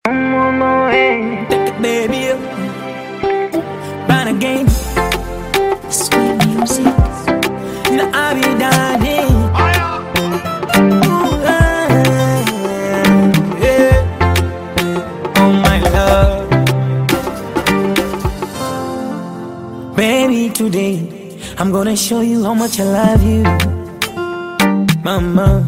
I'm on my way. Take it, baby. Run again. Sweet music. Now I be dying. Ooh, ah, yeah. Oh my love, baby. Today I'm gonna show you how much I love you, mama.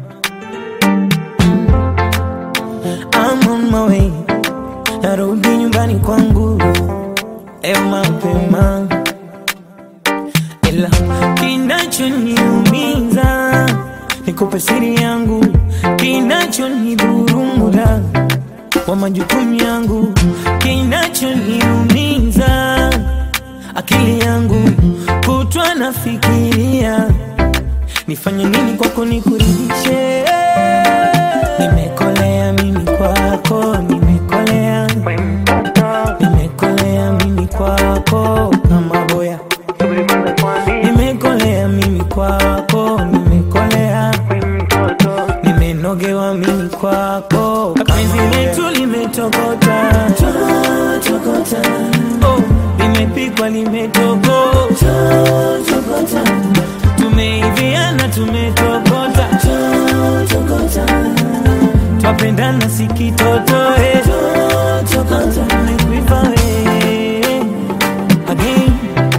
I'm on my way, narudi nyumbani kwangu leo mapema, ila kinachoniumiza nikupe siri yangu, kinachonidhuru muda wa majukumu yangu, kinachoniumiza akili yangu kutwa nafikiria nifanye nini kwako nikuridhishe. Nimekolea mimi kwako, nimekolea, We mtoto. nimekolea mimi kwako kama boya, Subiri kwanza tuambie. nimekolea mimi kwako, nimekolea, We mtoto. nimenogewa mimi kwako, penzi letu limetokota, oh, limepikwa limetokota, tumeiviana tumetokota, twapendana sikitotoe, tumekuiva we again,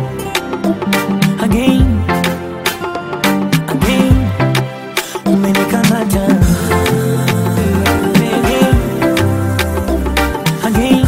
again, again, umenikamata again, again,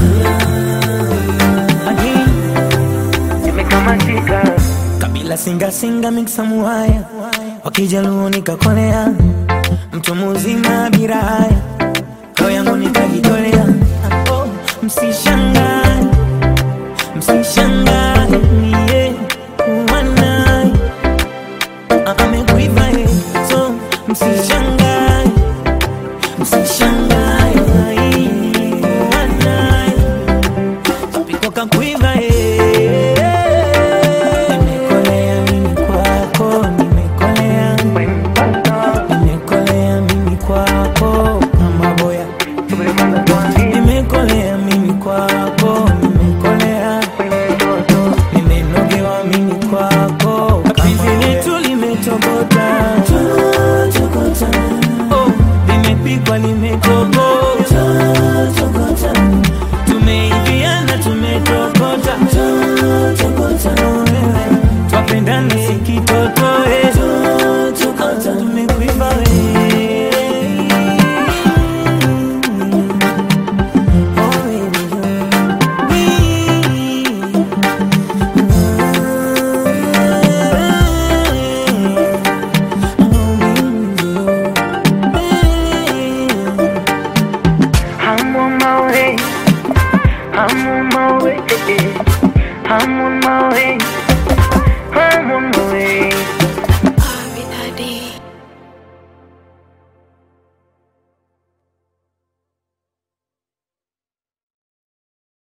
again. Nimekamatika. kabila singa singa miksa muhaya wakijaluo nikakolea mtu muzima bila haya roho yangu nikajitolea oh, msishangae msishangae niye kuwa naye Ah, amekuiva ye so msishangae msishangae kuwa naye kapiko kakuiva ye nimekolea mimi kwako nimekolea We mtoto. nimekolea mimi kwako kama boya Subiri kwanza tuambie. nimekolea mimi kwako nimekolea We mtoto. nimenogewa mimi kwako penzi letu limetokota oh, limepikwa limetokota tumeiviana tumetokota twapendana sikitotoe tumekuiva we Oh, baby, I'm on my way. I'm on my way. I'm on my way. I'm on my way.